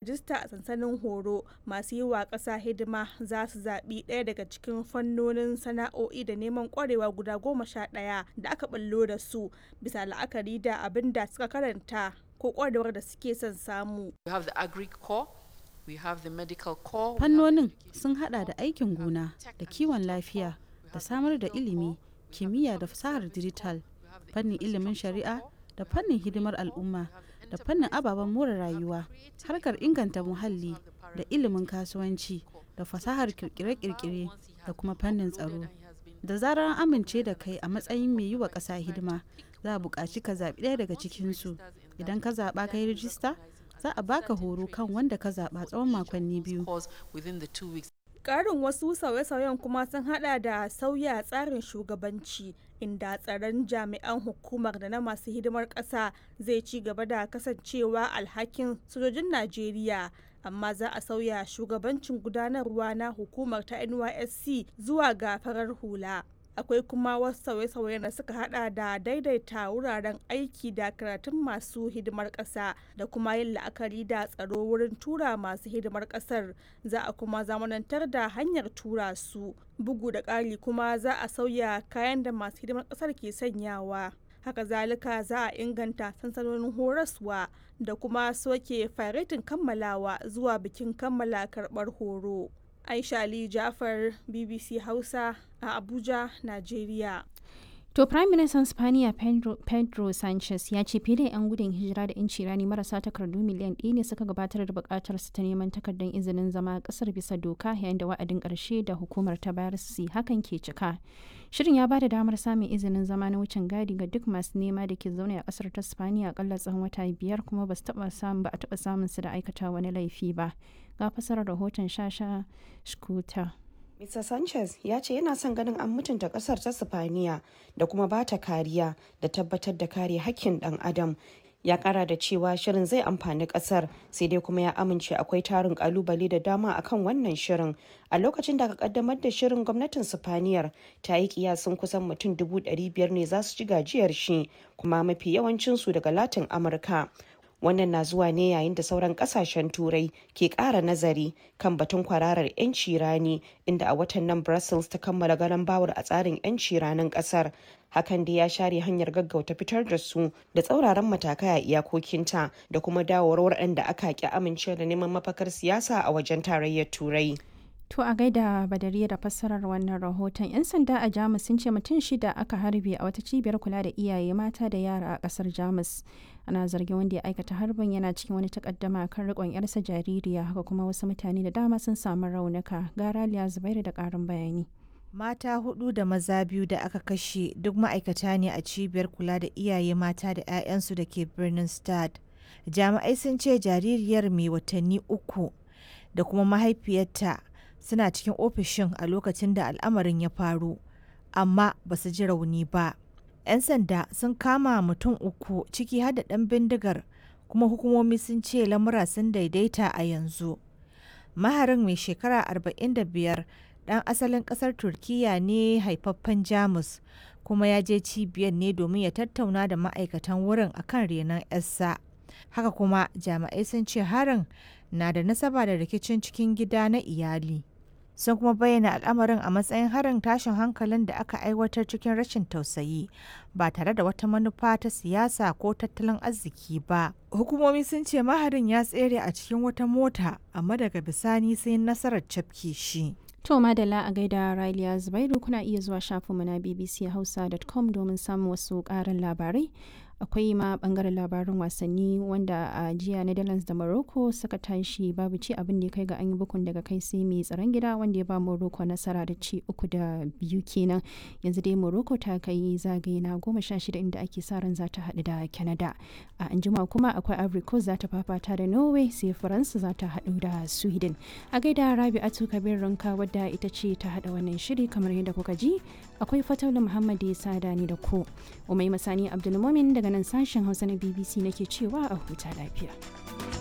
rajista a sansanin horo masu yi wa ƙasa hidima za su zaɓi ɗaya daga cikin fannonin sana'o'i da neman ƙwarewa guda goma sha ɗaya da aka ɓallo da su bisa la'akari da abin da suka karanta ko ƙwarewar da suke son samu. Fannonin sun hada da aikin gona da kiwon lafiya da samar da ilimi, kimiyya da fasahar dijital, fannin ilimin shari'a da fannin hidimar al'umma da fannin ababen more rayuwa, harkar inganta muhalli da ilimin kasuwanci da fasahar kirkire-kirkire da kuma fannin tsaro. Da zarar an amince da kai a matsayin mai yi wa ƙasa hidima, za a buƙaci ka zaɓi ɗaya daga cikinsu. Idan ka zaɓa ka yi rijista, za a baka horo kan wanda ka zaɓa tsawon makonni biyu. Ƙarin wasu sauye-sauyen kuma sun hada da sauya tsarin shugabanci inda tsaron jami'an hukumar da na masu hidimar ƙasa zai ci gaba da kasancewa alhakin sojojin Najeriya. amma za a sauya shugabancin gudanarwa na hukumar ta nysc zuwa ga farar hula akwai kuma wasu sauye-sauye da suka hada da daidaita wuraren aiki da karatun masu hidimar ƙasa da kuma yin la'akari da tsaro wurin tura masu hidimar ƙasar za a kuma zamanantar da hanyar tura su bugu da ƙari kuma za a sauya kayan da masu hidimar ƙasar ke sanyawa haka zalika za a inganta sansanonin horaswa da kuma soke faretin kammalawa zuwa bikin kammala karɓar horo aisha ali jafar bbc hausa a abuja nigeria To Prime Minister Spaniya Pedro, Pedro Sanchez ya ce fiye da 'yan gudun hijira da 'yanci rani marasa takardu miliyan ɗaya ne suka gabatar da buƙatar su ta neman takardar izinin zama a ƙasar bisa doka yayin da wa'adin ƙarshe da hukumar ta bayar su hakan ke cika. Shirin ya ba da damar samun izinin zama na wucin gadi ga duk masu nema da ke zaune a ƙasar ta Spaniya akalla tsawon wata biyar kuma ba su taɓa samun ba a taɓa samun su da aikata wani laifi ba. Ga fasarar rahoton Shasha Shkuta. Mr. Sanchez ya ce yana son ganin an mutunta kasar ta Sifaniya da kuma ba ta kariya da tabbatar da kare hakkin dan adam. Ya kara da cewa shirin zai amfani kasar sai dai kuma ya amince akwai tarin kalubale da dama akan wannan shirin. A lokacin da aka kaddamar da shirin gwamnatin Sifaniyar ta yi kiyasin kusan mutum dubu ɗari biyar ne za su ci gajiyar shi kuma mafi yawancinsu daga Latin Amurka. wannan na zuwa ne yayin da sauran kasashen turai ke kara nazari kan batun kwararar 'yanci rani inda a watan nan brussels ta kammala ganin bawar a tsarin 'yanci ranin kasar hakan da ya share hanyar gaggauta fitar da su da tsauraran matakai a iyakokinta da kuma dawowar waɗanda aka ki amince da neman mafakar siyasa a wajen tarayyar turai To a gaida badariya da fassarar wannan rahoton 'yan sanda a Jamus sun ce mutum shida aka harbe a wata cibiyar kula da iyaye mata da yara a kasar Jamus. Ana zargin wanda ya aikata harbin yana cikin wani takaddama kan rikon yarsa jaririya haka kuma wasu mutane da dama sun samu raunuka. Garaliya Zubairu da karin bayani. Mata hudu da maza biyu da aka kashe duk ma'aikata ne a cibiyar kula da iyaye mata da 'ya'yansu da ke birnin Stad. Jami'ai sun ce jaririyar mai watanni uku da kuma mahaifiyarta suna cikin ofishin a lokacin da al'amarin ya faru amma ba su ji rauni ba 'yan sanda sun kama mutum uku ciki har da ɗan bindigar kuma hukumomi sun ce lamura sun daidaita a yanzu maharin mai shekara 45 ɗan asalin ƙasar turkiya ne haifaffen jamus kuma ya je cibiyar ne domin ya tattauna da ma'aikatan wurin akan renon 'yarsa haka kuma jami'ai sun ce harin na da nasaba da rikicin cikin gida na iyali sun kuma bayyana al'amarin a matsayin harin tashin hankalin da aka aiwatar cikin rashin tausayi ba tare da wata manufa ta siyasa ko tattalin arziki ba hukumomi sun ce maharin ya tsere a cikin wata mota amma daga bisani sai nasarar cafke shi To madalla a gaida Raliya Zubairu kuna iya zuwa shafinmu na bbchausa.com domin samun wasu ƙarin labarai. akwai ma bangaren labarin wasanni wanda a jiya netherlands da morocco suka tashi babu ci abin da ya kai ga an yi bukun daga kai sai mai tsaron gida wanda ya ba morocco nasara da ci uku da biyu kenan yanzu dai morocco ta kai zagaye na goma sha shida inda ake sa ran za ta haɗu da canada a anjima kuma akwai ivory coast za ta fafata da norway sai faransa za ta haɗu da sweden a gaida rabi'atu kabir ranka wadda ita ce ta haɗa wannan shiri kamar yadda kuka ji akwai fataula muhammad ya sada ni da ku umai masani abdulmumin daga nan sashen hausa na bbc nake cewa a huta lafiya